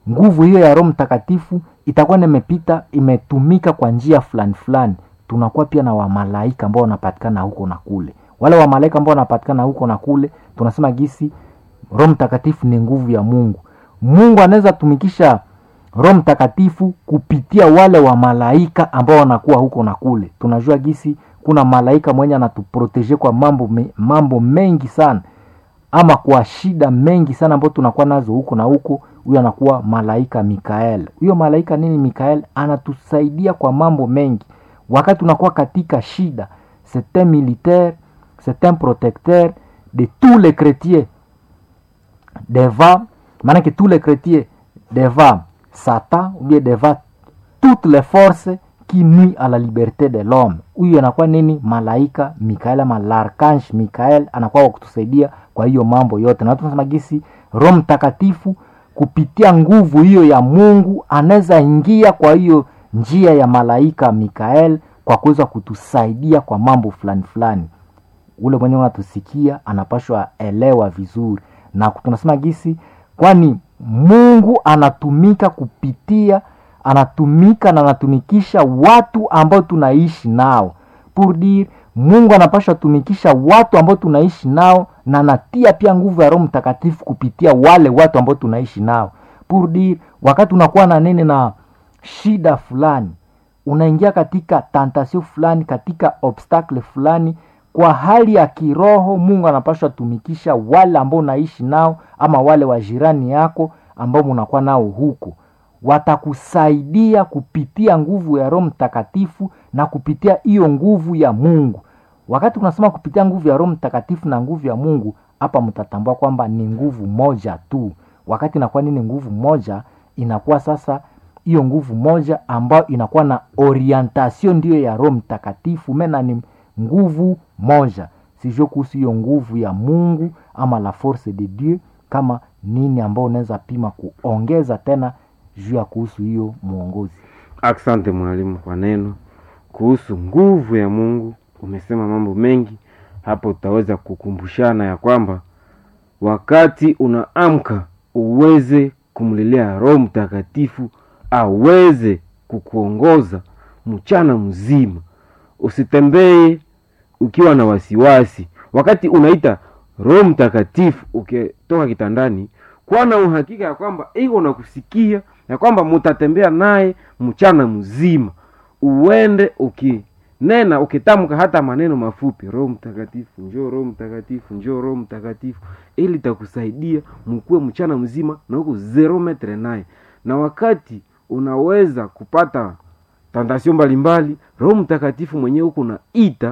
nguvu hiyo ya roho mtakatifu itakuwa nimepita imetumika kwa njia fulani fulani tunakuwa pia na wamalaika ambao wanapatikana huko na kule wale wamalaika ambao wanapatikana huko na kule tunasema gisi roho mtakatifu ni nguvu ya mungu mungu anaweza tumikisha roho mtakatifu kupitia wale wa malaika ambao wanakuwa huko na kule tunajua gisi kuna malaika mwenye anatuproteje kwa mambo, me, mambo mengi sana ama kwa shida mengi sana ambao tunakuwa nazo huko na huko huyo anakuwa malaika mikael huyo malaika nini mikael anatusaidia kwa mambo mengi wakati unakuwa katika shida c'est un militaire c'est un protecteur de tous les chrétiens devant maanake tous les chrétiens devant satan ou bien devant toutes les forces qui nuit à la liberté de l'homme huyu anakuwa nini malaika mikael ama larkange mikael anakuwa wa kutusaidia kwa hiyo mambo yote na tunasema gisi roho mtakatifu kupitia nguvu hiyo ya mungu anaweza ingia kwa hiyo njia ya malaika mikael kwa kuweza kutusaidia kwa mambo fulani fulani ule mwenyewe unatusikia anapashwa elewa vizuri na tunasema gisi kwani mungu anatumika kupitia anatumika na anatumikisha watu ambao tunaishi nao pour dire mungu anapashwa tumikisha watu ambao tunaishi nao na anatia pia nguvu ya roho mtakatifu kupitia wale watu ambao tunaishi nao pour dire wakati unakuwa na nene na shida fulani unaingia katika tantasio fulani katika obstacle fulani kwa hali ya kiroho mungu anapashwa tumikisha wale ambao unaishi nao ama wale wa jirani yako ambao munakuwa nao huko watakusaidia kupitia nguvu ya roho mtakatifu na kupitia hiyo nguvu ya mungu wakati unasema kupitia nguvu ya roho mtakatifu na nguvu ya mungu hapa mtatambua kwamba ni nguvu moja tu wakati inakuwa nini nguvu moja inakuwa sasa hiyo nguvu moja ambayo inakuwa na orientation ndiyo ya roho mtakatifu mena ni nguvu moja sijue kuhusu hiyo nguvu ya mungu ama la force de dieu kama nini ambao unaweza pima kuongeza tena juu ya kuhusu hiyo mwongozi asante mwalimu kwa neno kuhusu nguvu ya mungu umesema mambo mengi hapo utaweza kukumbushana ya kwamba wakati unaamka uweze kumlilia roho mtakatifu aweze kukuongoza mchana mzima usitembee ukiwa na wasiwasi wakati unaita roho mtakatifu ukitoka kitandani kuwa na uhakika ya kwamba iko na kusikia ya kwamba mutatembea naye mchana mzima uende ukinena ukitamka hata maneno mafupi roho mtakatifu njoo roho mtakatifu njoo roho mtakatifu ili takusaidia mkuwe mchana mzima na huko zero metre naye na wakati unaweza kupata tantasio mbalimbali roho mtakatifu mwenyewe huko naita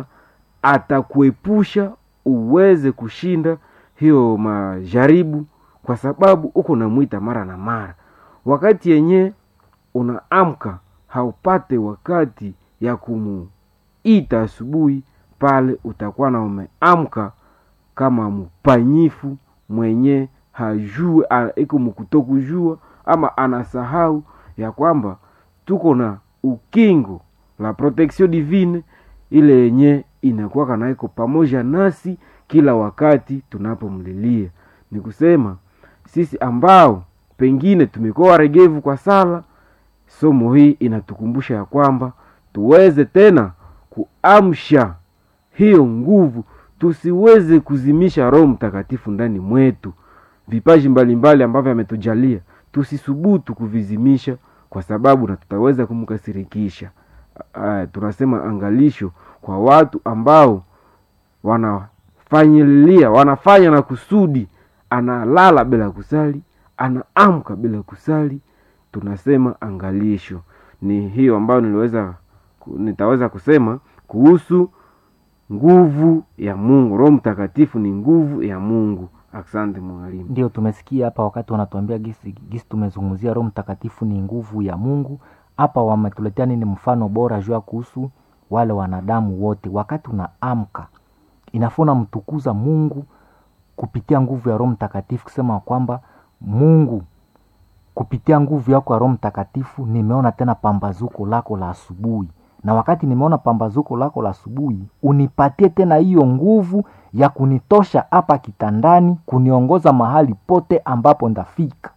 atakuepusha uweze kushinda hiyo majaribu kwa sababu uko namwita mara na mara wakati yenye unaamka haupate wakati ya kumuita asubuhi pale utakuwa na umeamka kama mpanyifu mwenye hajue iko mkutokujua ama anasahau ya kwamba tuko na ukingo la protection divine ile yenye inakuwa na iko pamoja nasi kila wakati tunapomlilia ni kusema sisi ambao pengine tumekuwa waregevu kwa sala somo hii inatukumbusha ya kwamba tuweze tena kuamsha hiyo nguvu tusiweze kuzimisha roho mtakatifu ndani mwetu vipaji mbalimbali ambavyo ametujalia tusisubutu kuvizimisha kwa sababu na tutaweza kumkasirikisha uh, tunasema angalisho kwa watu ambao wanafanyilia wanafanya na kusudi analala bila kusali anaamka bila kusali tunasema angalisho ni hiyo ambayo niliweza nitaweza kusema kuhusu nguvu ya mungu roho mtakatifu ni nguvu ya mungu asante mwalimu ndio tumesikia hapa wakati wanatuambia gisi, gisi tumezungumzia roho mtakatifu ni nguvu ya mungu hapa wametuletea nini mfano bora juu ya kuhusu wale wanadamu wote wakati unaamka inafaa unamtukuza mungu kupitia nguvu ya roho mtakatifu kusema kwamba mungu kupitia nguvu yako ya roho mtakatifu nimeona tena pambazuko lako la asubuhi na wakati nimeona pambazuko lako la asubuhi unipatie tena hiyo nguvu ya kunitosha hapa kitandani kuniongoza mahali pote ambapo ndafika